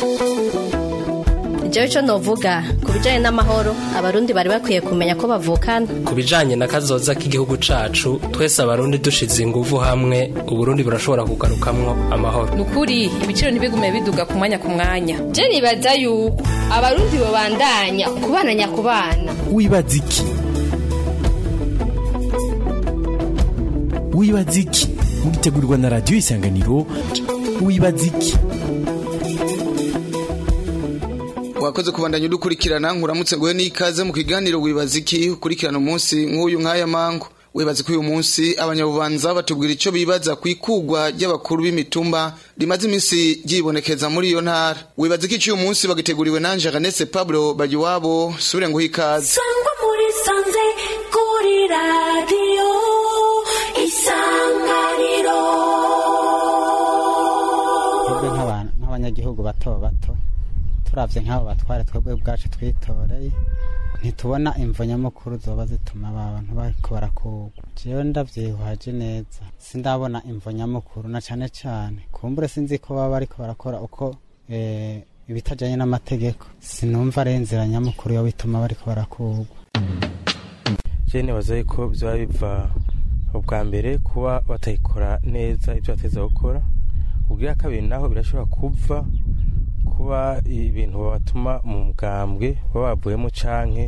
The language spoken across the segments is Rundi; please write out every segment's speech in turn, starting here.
jewe ico novuga ku bijanye n'amahoro abarundi bari bakwiye kumenya ko bavukana ku bijanye na kazoza k'igihugu cacu twese abarundi dushize inguvu hamwe uburundi burashobora kugarukamwo amahoro nukuri ibiciro ntibigume biduga ku mwanya ku mwanya je nibaza yuko abarundi bobandanya kubana nyakubana wibaza iki wibaza iki mugitegurirwa na radiyo isanganiro wibaza iki wakoze kubandanya udukurikirana nkuramutse nguhe n'ikaze mu kiganiro wibaza iki ukurikirana umunsi nk'uyu nk'aya mango wibaza ko uyu munsi abanyabubanza batubwira icyo bibaza ku ikugwa ry'abakuru b'imitumba rimaze iminsi ryibonekeza muri iyo ntara wibaza ko icyo uyu munsi bagiteguriwe nanje Aganese Pablo Bagiwabo sure nguhe ikaze sangwa muri sanze kuri radiyo isanganiro twebwe nk'abanyagihugu bato bato turabye nk'abo batware twebwe ubwacu twitoreye ntitubona imvo nyamukuru zoba zituma abantu bariko barakugwa jewe ndavyihwaje neza sindabona imvo nyamukuru na cane cane kumbure sinzi ko baba bariko barakora uko eh, ibitajanye n'amategeko sinumva ari inzira nyamukuru yo bituma bariko barakugwa je nibaza yuko vyoba biva ubwa mbere kuba batayikora neza ivyo bateza gukora ubwira kabiri naho birashobora kuva kuba ibintu babatuma mu mugambwe baba bavuyemo canke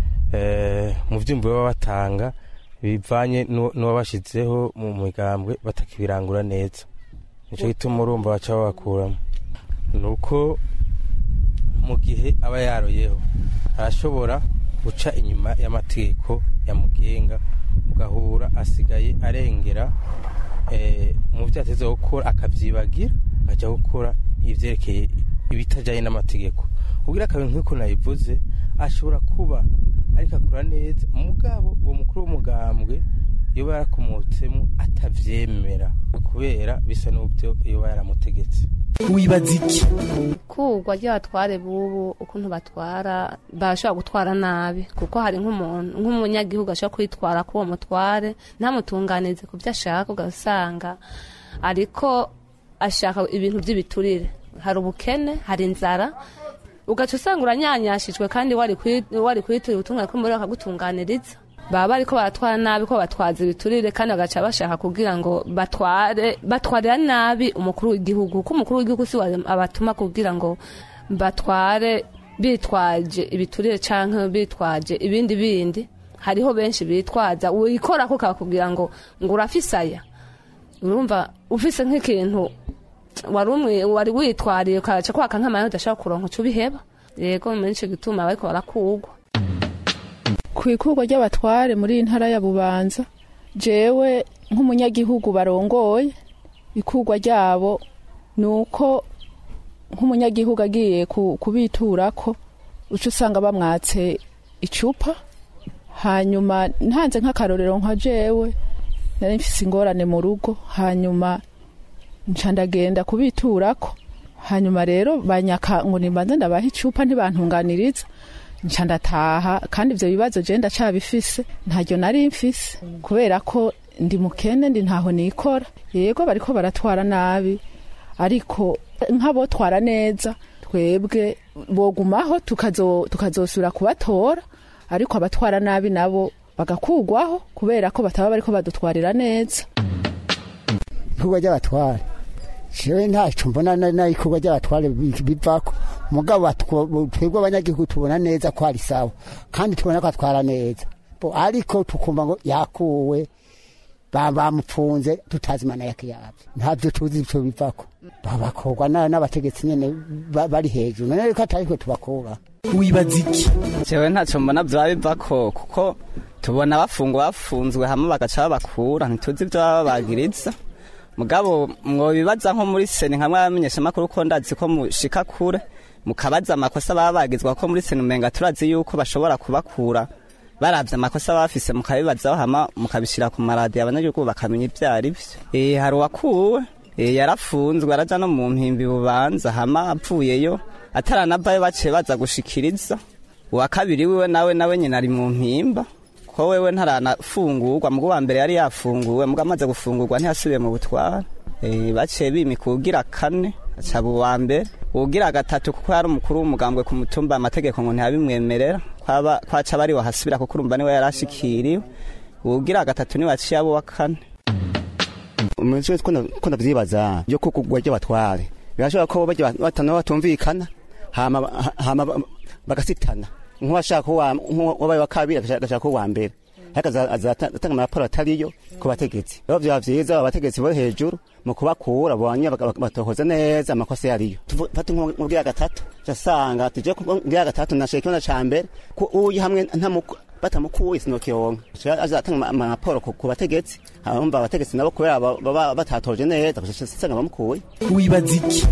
mu vyumvo baba batanga bivanye n'uwabashizeho mu mugambwe batakibirangura neza nico gituma urumva baca babakuramo nuko mu gihe aba yaroyeho arashobora guca inyuma y'amategeko yamugenga ugahura asigaye arengera mu vyo ateza gukora akavyibagira akaja gukora ivyerekeye ibitajanye n'amategeko ubwira akabintu nk'uko nabivuze ashobora kuba ariko akora neza mugabo uwo mukuru w'umugambwe yoba yarakomotsemo atavyemera kubera bisa n'ubyo yoba yaramutegetse wibaza iki kugwa ry'abatware bubu ukuntu batwara bashobora gutwara nabi kuko hari nk'umuntu nk'umunyagihugu ashobora kwitwara k'uwo mutware ntamutunganize ku byo ashaka ugasanga ariko ashaka ibintu by'ibiturire hari ubukene hari inzara ugaca usanga uranyanyashijwe kandi wari kwitura ubutumwa ko muri bakagutunganiriza baba bariko baratwara nabi ko batwaza ibiturire kandi bagaca bashaka kugira ngo batware batwarira nabi umukuru w'igihugu kuko umukuru w'igihugu si abatuma kugira ngo batware bitwaje ibiturire canke bitwaje ibindi bindi hariho benshi bitwaza wikora ko kakubwira ngo ngo urafisaya urumva ufise nk'ikintu wari umwe wari witwariye ukaca kwaka nk'amayeri udashaka kuronka uca ubiheba yego muri ico gituma bariko barakugwa ku ikurwa ry'abatware muri iyi ntara ya bubanza jewe nk'umunyagihugu barongoye ikurwa ryabo ni uko nk'umunyagihugu agiye kubiturako uca usanga bamwatse icupa hanyuma ntanze nk'akarorero nka jewe nari mfise ingorane mu rugo hanyuma nca ndagenda kubiturako hanyuma rero banyaka ngo nimbanze ndabaha icupa ntibantunganiriza nca ndataha kandi ivyo bibazo je ndacabifise ntaryo nari mfise kubera ko ndi mukene ndi ntaho nikora yego bariko baratwara nabi ariko nk'abotwara neza twebwe bogumaho tukazosubira kubatora ariko abatwara nabi nabo bagakugwaho kubera ko bataba bariko badutwarira neza ikorwa ry'abatware jewe ntaco mbona n'ikorwa ry'abatware bivako mugabo twebwe abanyagihugu tubona neza ko ari sawa kandi tubona ko atwara neza ariko tukumva ngo yakuwe bamupfunze tutazi imana yake yavyo ntavyo tuzi ivyo bivako babakorwa n'abategetsi nyene bari hejuru none riko atariko tubakura wibaza iki jewe ntaco mbona vyaba bivako kuko tubona bafungwa bafunzwe hamwe bagaca babakura ntituzi ivyo baba babagiriza mugabo mwobibaza nko muri seni nkamwe abamenyeshamakuru ko ndazi ko mushika kure mukabaza amakosa baba bagizwa ko muri seni umenga turazi yuko bashobora kubakura baravye amakosa bafise mukabibazaho hama mukabishira ku maradiyo abanyagihugu bakamenya ivyo ari vyo eh hari uwakuwe eh yarafunzwe araja no mu mpimbi bubanza hama apfuyeyo ataranavayo baciye baza gushikiriza uwa kabiri wiwe nawe nawe nyina ari mu mpimba ko wewe ntaranafungurwa mugo wa mbere yari yafunguwe mugo amaze gufungurwa ntiyasubiye mu butwara eh baciye bimika ugira kane acaba uwa mbere ugira gatatu kuko yari umukuru w'umugambwe ku mutumba amategeko ngo ntiyabimwemerera kwaba kwaca bari wahasubira kuko urumva niwe yarashikiriwe ugira gatatu niwe aciye abo wa kane umunsi ko ndavyibaza byo ko kugwa ry'abatware birashobora ko bajya batanu batumvikana hama hama bagasitana nk'uwashaka wabaye wa kabiri agashaka ko wa mbere ariko azatanga amaraporo atariyo ku bategetsi rero byaba vyiza abategetsi bo hejuru mu kubakura bonye batohoza neza amakosa yariyo fata nk'ubwira gatatu casanga tuje kubwira gatatu nashaka ikibazo ca mbere ko uyi hamwe ntamuko batamukuye sinokiyonka azatanga amaraporo ku bategetsi abumva abategetsi nabo kubera baba batatoje neza usanga bamukuye wibaza iki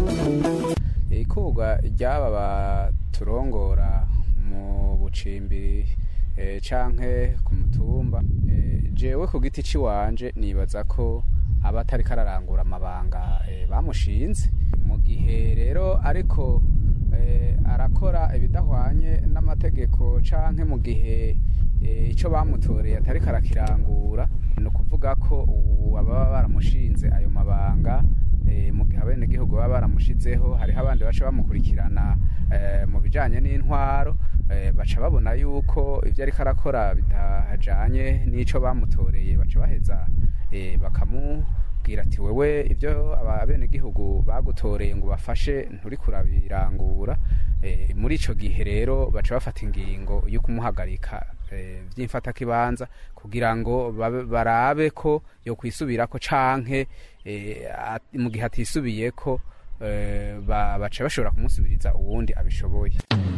ikurwa ry'aba baturongora mu bucimbiri canke ku mutumba jewe ku giti ciwanje nibaza ko aba atari kararangura amabanga bamushinze mu gihe rero ariko arakora ibidahwanye n'amategeko canke mu gihe icyo bamutoreye atari karakirangura ni ukuvuga ko ubu ababa baramushinze ayo mabanga mu gihe abenegihugu baba baramushizeho hariho abandi baca bamukurikirana mu bijyanye n'intwaro baca babona yuko ibyo ariko arakora bitajyanye n'icyo bamutoreye baca baheza bakamubwira ati wewe ibyo abenegihugu bagutoreye ngo bafashe nturi kurabirangura muri icyo gihe rero baca bafata ingingo yo kumuhagarika by'imfatakibanza kugira ngo barabe ko yo kwisubira ko canke mu gihe atisubiye ko baca bashobora kumusubiriza uwundi abishoboye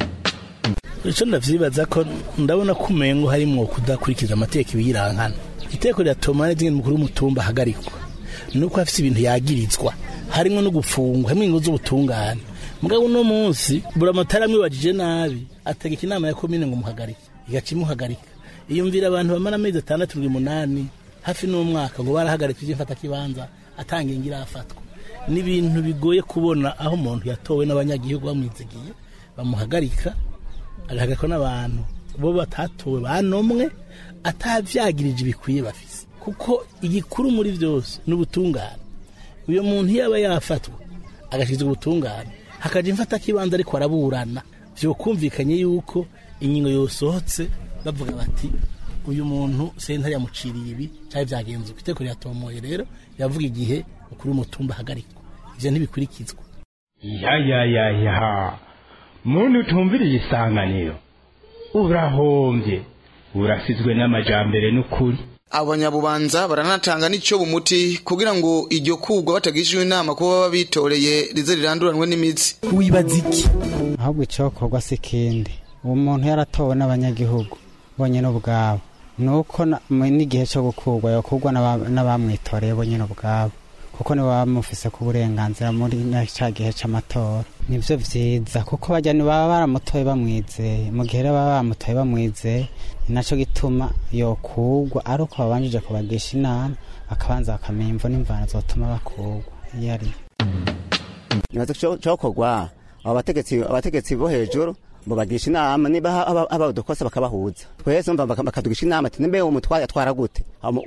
icyo ndavyibaza ko ndabona ko umengo harimwo kudakurikiza amategeko ibiyirankana iteko riratuma n'izindi mukuru w'umutumba ahagarikwa nuko afise ibintu yagirizwa harimwo no gufungwa hamwe ingo z'ubutungane mugabo uno munsi buramatari amwibajije nabi ategeka inama ya komine ngo muhagarike igaca imuhagarika iyumvira abantu bamara amezi atandatu ndwi umunani hafi n'umwaka ngo barahagarika iby'imfatakibanza atanga ingira afatwa ni ibintu bigoye kubona aho umuntu yatowe n'abanyagihugu bamwizigiye bamuhagarika agahagarikwa n'abantu bo batatowe banomwe atavyagirije ibikwiye bafise kuko igikuru muri byose ni ubutungane uyo muntu iyo aba yafatwa agashirizwa ubutungane hakaja imfatakibanza ariko araburana vyokumvikanye yuko ingingo yosohotse bavuga bati uyu muntu sentare yamuciriye ibi cyari byagenze uko iteko riratomoye rero yavuga igihe ukuri umutumba ahagarikwa ivyo ntibikurikizwa ya ya ya ya muntu utumviriye isanganiro urahombye urasizwe n'amajambere n'ukuri abanyabubanza baranatanga n'icyo bumuti kugira ngo iryo kugwa batagishijwe inama kuba baba bitoreye rize riranduranwe n'imitsi wibaza iki ahubwo icyokorwa si ikindi uwo muntu yaratowe n'abanyagihugu bonyine ubwabo ni uko n'igihe cyo gukurwa yakugwa n'abamwitoreye bonyine ubwabo kuko nibo baba bamufise ku burenganzira muri cya gihe cy'amatora nibyo byiza kuko bajya baba baramutoye bamwizeye mu gihe baba bamutoye bamwizeye ni nacyo gituma yokugwa ari uko babanjije kubagisha inama bakabanza bakamenya imvo n'imvano zotuma bakugwa iyo ari nibaza cyokorwa abo bategetsi bo hejuru babagisha inama niba haba udukosa bakabahuza twese umva bakadugisha inama ati nimbe umutware atwara gute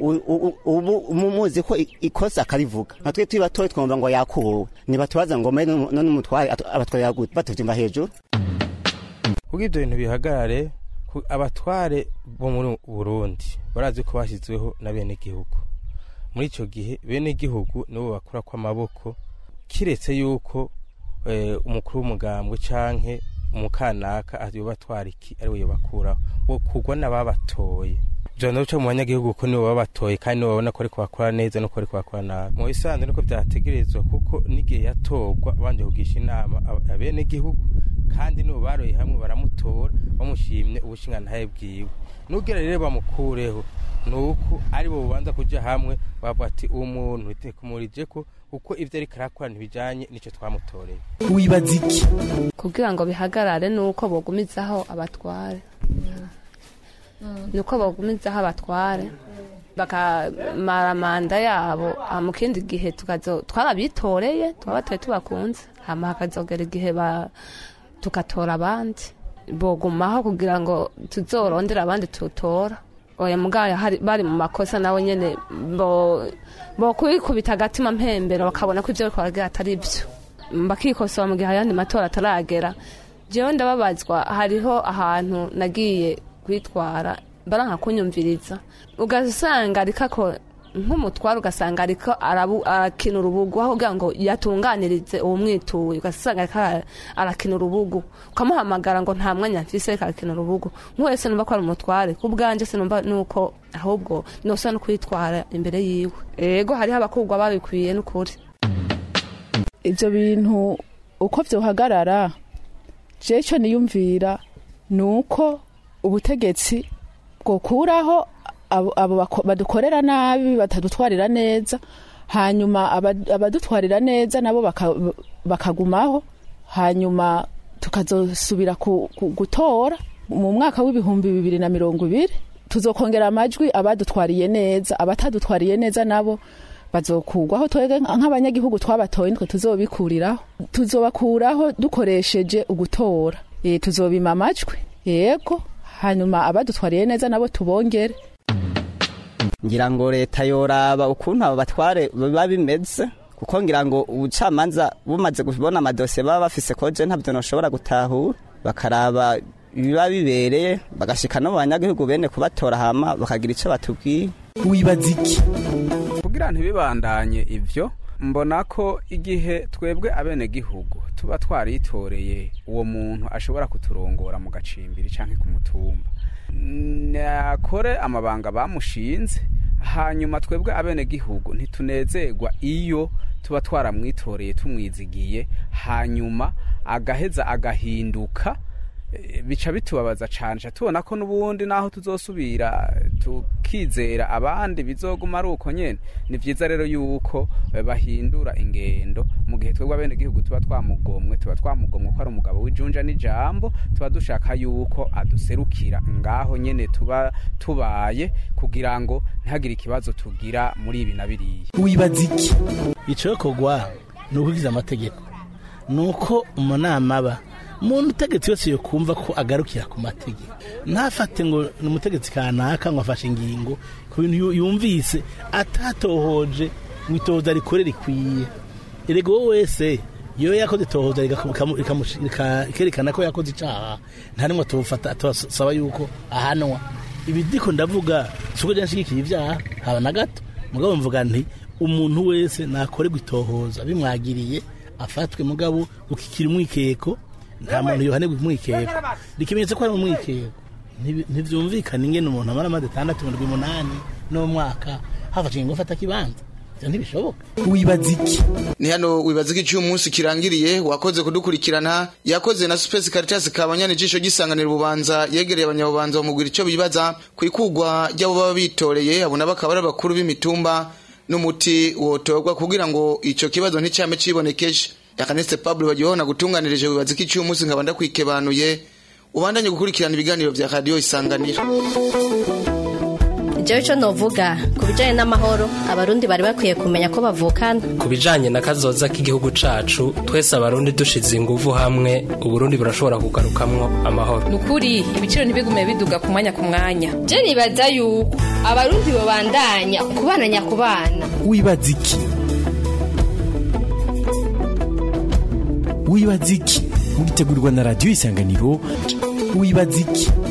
ubu muzi ko ikosa akarivuga natwe turi batoye twumva ngo yakuwe ntibatubaza ngo mbe none umutware abatwarira gute batuvyumva hejuru kuko ibyo bintu bihagarare abatware bo muri burundi barazi ko bashyizweho na bene gihugu muri icyo gihe bene gihugu nibo bakura kw'amaboko kiretse yuko umukuru w'umugambwe canke umukanaka ayoba atwara iki ari we yobakuraho wo kugwa n'ababatoye byona bica mu banyagihugu ko nibo babatoye kandi nibo babona ko ariko bakora neza nuko ariko bakora nabi mu bisanzwe niko byategerezwa kuko n'igihe yatorwa banje kugisha inama abene gihugu kandi nibo baroye hamwe baramutora bamushimye ubushingantahe bwiwe nubwira rero bamukureho nuko ari bo bubanza kuja hamwe bavuga ati uwo muntu kumurije ko kuko ivyo ariko arakora ntibijanye n'ico twamutoreye wibaza iki kugira ngo bihagarare nuko bogumizaho abatware nuko bogumizaho abatware bakamara manda yabo mu kindi gihe twarabitoreye twabatoye tubakunze hama hakazogera igihe tugatora abandi bogumaho kugira ngo tuzorondere abandi tutora oya mugaya bari mu makosa nawe nyene bo bo kwikubita agatima mpembero bakabona ko ivyo bariko baragira atari byo bakikosora mu gihe ayandi matora ataragera jewe ndababazwa hariho ahantu nagiye kwitwara baranka kunyumviriza ugasanga ariko ako nk'umutwaro ugasanga ariko arabu- arakina urubugu aho kugira ngo yatunganirize uwo mwituye ugasanga ariko ara- arakina urubugu ukamuhamagara ngo nta mwanya mfise ariko arakina urubugu nk'uwese numva ko ari umutware ku bwanjye sinumva nuko ahubwo nosa no kwitwara imbere yiwe ego hariho abakugwa babikwiye n'ukuri ibyo bintu uko byohagarara jewe icyo niyumvira ni uko ubutegetsi bwokuraho abo abo bako- badukorera nabi batadutwarira neza hanyuma aba- abadutwarira neza nabo baka- bakagumaho hanyuma tukazosubira ku- ku- gutora mu mwaka w'ibihumbi bibiri na mirongo ibiri tuzokongera amajwi abadutwariye neza abatadutwariye neza nabo bazokugwaho twebwe nk'abanyagihugu twabatoye nitwe tuzobikuriraho tuzobakuraho dukoresheje ugutora e, tuzobima amajwi yego hanyuma abadutwariye neza nabo tubongere ngira ngo leta yoraba ukuntu abo batware biba bimeze kuko ngira ngo ubucamanza bumaze kubona amadosiye baba bafise koje ntabyo noshobora gutahura bakaraba ibiba bibereye bagashika no mu banyagihugu bene kubatora hama bakagira ico batubwiye wibaza iki kugira ntibibandanye ivyo mbona ko igihe twebwe abenegihugu tuba twaritoreye uwo muntu ashobora kuturongora mu gacimbiri canke ku mutumba nakore amabanga bamushinze hanyuma twebwe abenegihugu ntitunezerwa iyo tuba twaramwitoreye tumwizigiye hanyuma agaheza agahinduka Eh, bica bitubabaza cane ca tubona ko n'ubundi naho tuzosubira tukizera abandi bizoguma ari uko nyene ni vyiza rero yuko eh, bahindura ingendo mu gihe twebwe abenegihugu tuba twamugomwe tuba twamugomwe ko ari umugabo w'ijunja n'ijambo tuba dushaka yuko aduserukira ngaho nyene tuba tubaye kugira ngo ntihagire ikibazo tugira muri ibi na biriya wibaza iki icokogwa ni ukurikiza amategeko ni uko umunama aba umuntu utegetsi wese yokumva ko agarukira ku mategeko ntafate ngo ni umutegetsi kanaka ngo afashe ingingo ku bintu yu- yumvise atatohoje ngo itohoza rikore rikwiye erega wowe wese iyo yakoze itohoza rigamu- rikamu- rikamushi- rika- rikerekana ko yakoze icyaha nta nimwe tubufata tubasaba yuko ahanwa ibi ndiko ndavuga si uko nshyigikiye ibyaha haba na gato mugabo mvuga nti umuntu wese nakorerwa itohoza bimwagiriye afatwe mugabo gukikira umwikeko nta muntu yohanirwa umwikeko ikimenyetso ko ari umwikeko Ntibi- ntivyumvikana ingene umuntu amara amazi atandatu mirongo umunani n'umwaka hafashe ingingo afata kibanza ivyo ntibishoboka wibaza iki ni hano wibaza ko icyo umunsi kirangiriye wakoze kudukurikirana yakoze na Space Caritas kabanyana ijisho gisanganira ububanza yegereye abanyabubanza bamubwira icyo bibaza ku ikugwa ry'abo baba bitoreye abo nabo akaba ari abakuru b'imitumba n'umuti wotorwa kugira ngo icyo kibazo nticyame cibonekeje yakaneste Pablo bagihona gutunganirije wibaza ko icyo umunsi nkaba ndakwikebanuye ubandanye gukurikirana ibiganiro vya radio isanganiro jewe ico novuga ku bijanye n'amahoro abarundi bari bakwiye kumenya ko bavukana ku bijanye na kazoza k'igihugu cacu twese abarundi dushize inguvu hamwe uburundi burashobora kugarukamwo amahoro ni ukuri ibiciro ntibigume biduga ku mwanya ku mwanya je nibaza yuko abarundi babandanya kubana nyakubana wibaza iki wibaza iki mugitegurirwa na radiyo isanganiro wibaza iki